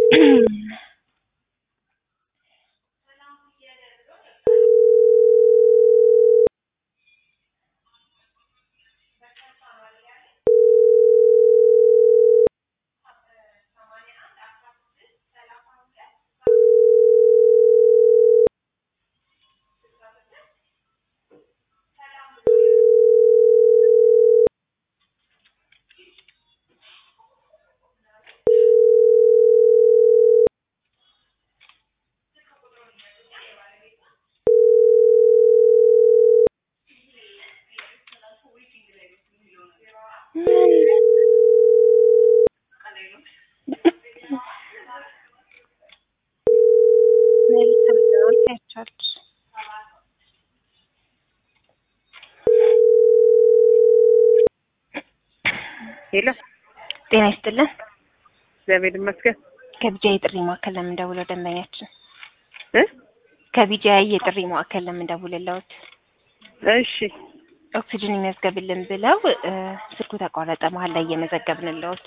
ሄሎ ጤና ይስጥልን። እግዚአብሔር ይመስገን ከቢጃይ የጥሪ ማዕከል ለምንደውለው ደንበኛችን እ ከቢጃይ የጥሪ ማዕከል ለምንደውልለውት እሺ ኦክሲጅን ይመዝገብልን ብለው እ ስልኩ ተቋረጠ መሀል ላይ እየመዘገብንለውት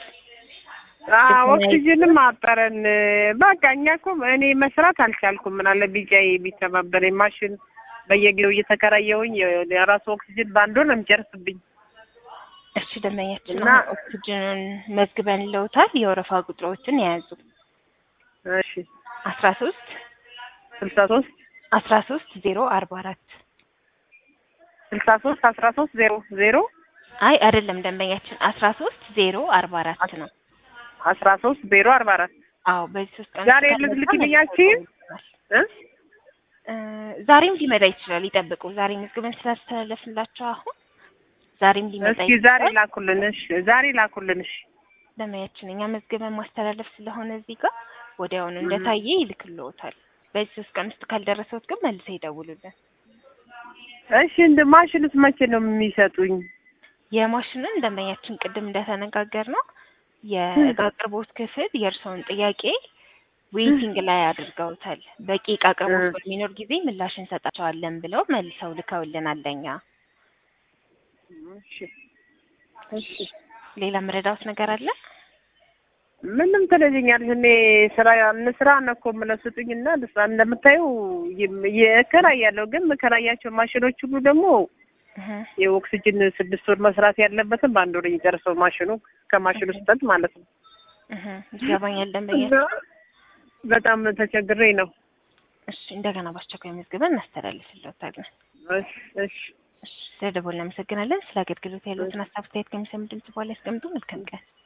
አዎ ኦክሲጅንም አጠረን በቃ እኛ እኮ እኔ መስራት አልቻልኩም ምን አለ ቢጃይ ቢተባበረኝ ማሽን በየጊዜው እየተከራየሁኝ የራሱ ኦክሲጅን በአንድ ወር ነው የሚጨርስብኝ እሺ ደንበኛችን እና- አሁን ኦክሲጅኑን መዝግበንለውታል የወረፋ ቁጥሮችን የያዙ እሺ አስራ ሶስት ስልሳ ሶስት አስራ ሶስት ዜሮ አርባ አራት ስልሳ ሶስት አስራ ሶስት ዜሮ ዜሮ አይ አይደለም ደንበኛችን አስራ ሶስት ዜሮ አርባ አራት ነው አስራ ሶስት ዜሮ አርባ አራት አዎ በዚህ ሶስት ቀን ዛሬ ውስጥ ልትልኪልኛችሁ? እ እ ዛሬም ሊመጣ ይችላል ይጠብቁ ዛሬ መዝግበን ስላስተላለፍንላቸው አሁን ዛሬም ሊመጣ እስኪ ዛሬ ይችላል ላኩልን እሺ ዛሬ ላኩልን እሺ ደንበኛችን እኛ መዝግበን ማስተላለፍ ስለሆነ እዚህ ጋር ወዲያውኑ እንደታየ ይልክልዎታል በዚህ ሶስት ቀን ውስጥ ካልደረሰዎት ግን መልሰው ይደውሉልን እሺ እንደ ማሽንስ መቼ ነው የሚሰጡኝ የማሽንን ደንበኛችን ቅድም እንደተነጋገር ነው የእቃ አቅርቦት ክፍል የእርስዎን ጥያቄ ዌይቲንግ ላይ አድርገውታል። በቂ እቃ አቅርቦት እ። በሚኖር ጊዜ ምላሽ እንሰጣቸዋለን ብለው መልሰው ልከውልናል ለእኛ። እሺ እሺ ሌላ መረዳዎት ነገር አለ? ምንም ትለኛለሽ። እኔ ስራ እንስራ ነው እኮ የምለው ስጡኝና ልስራ። እንደምታየው እከራያለሁ፣ ግን የምከራያቸው ማሽኖች ሁሉ ደግሞ እህ የኦክሲጅን ስድስት ወር መስራት ያለበትን በአንድ ወር የሚጨርሰው ማሽኑ ከማሽኑ ስጠት ማለት ነው። እህ ይገባኛል እና ደንበኛችን። በጣም ተቸግሬ ነው። እሺ እንደገና በአስቸኳይ መዝግበን እናስተላልፍልዎታለን። እሺ እሺ እሺ ስለደወልን እናመሰግናለን። ስለ አገልግሎት ያሉትን ሀሳብ አስተያየት ከሚሰሙ ድምጽ በኋላ ያስቀምጡ። መልካም ቀን።